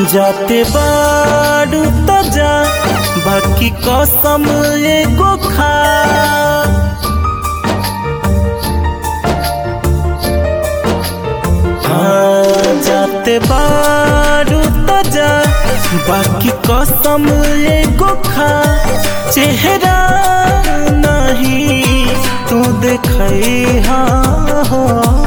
जाते बाड़ू त जा बाकी कसम एगो खा हाँ, जाते बाड़ू त जा बाकी कसम एगो खा चेहरा नहीं तू देखई हाँ हो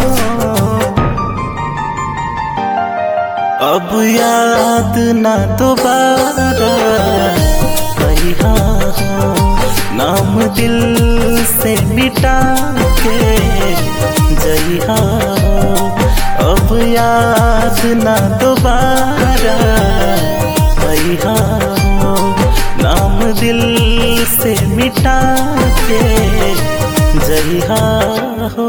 अब याद ना दोबारा कहिया हो नाम दिल से मिटा के जइहा हो अब याद ना दोबारा कहिया हो नाम दिल से मिटा के जइहा हो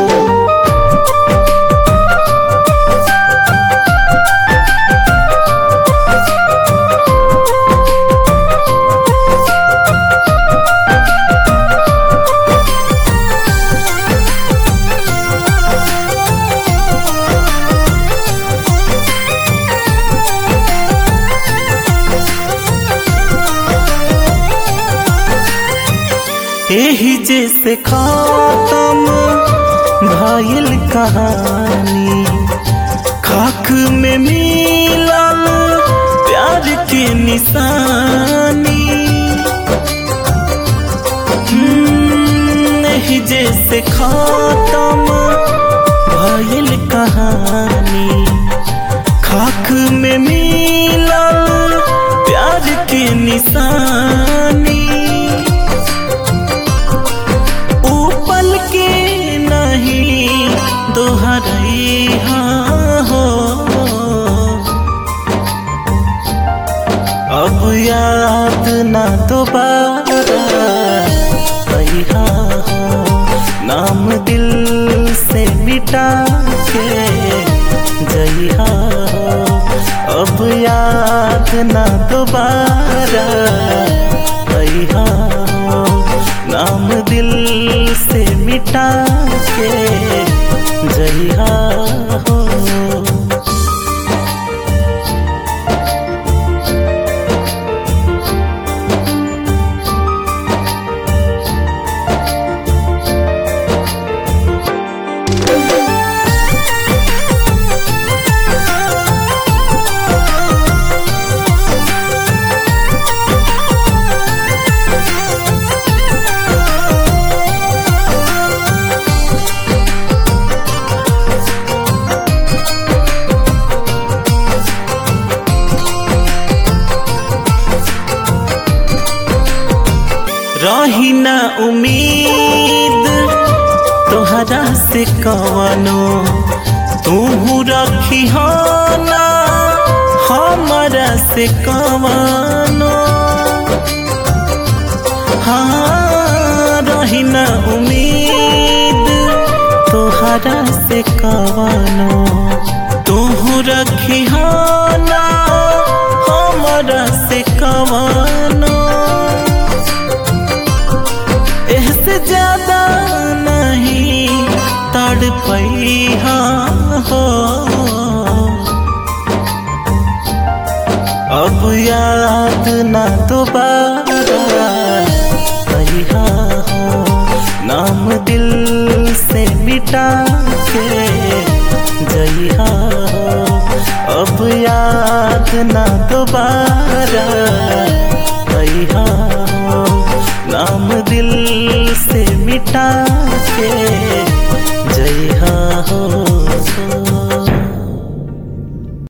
यही जैसे खत्म भइल कहानी खाक में मिलल प्यार के निशानी हम्म, यही जैसे खत्म भइल कहानी खाक में मिलल प्यार के निशानी पल के नहीं दोहरई हो अब याद ना दोबारा कहिया हो नाम दिल से मिटा के जइहा हो अब याद ना दोबारा कहिया हो नाम दिल से मिटा के जइहा हो रही ना उम्मीद तोहरा से कवनो तू रखी हो ना हमारा से कवनो हाँ रही ना उम्मीद तोहरा से कवनो तू रखी हो ना हमारा से कवनो इससे ज्यादा नहीं तड़ पई हो अब याद ना दोबारा कहिया हो नाम दिल से मिटा के जइहा हो अब याद ना दोबारा कहिया हो नाम दिल से मिटा के जइहा हो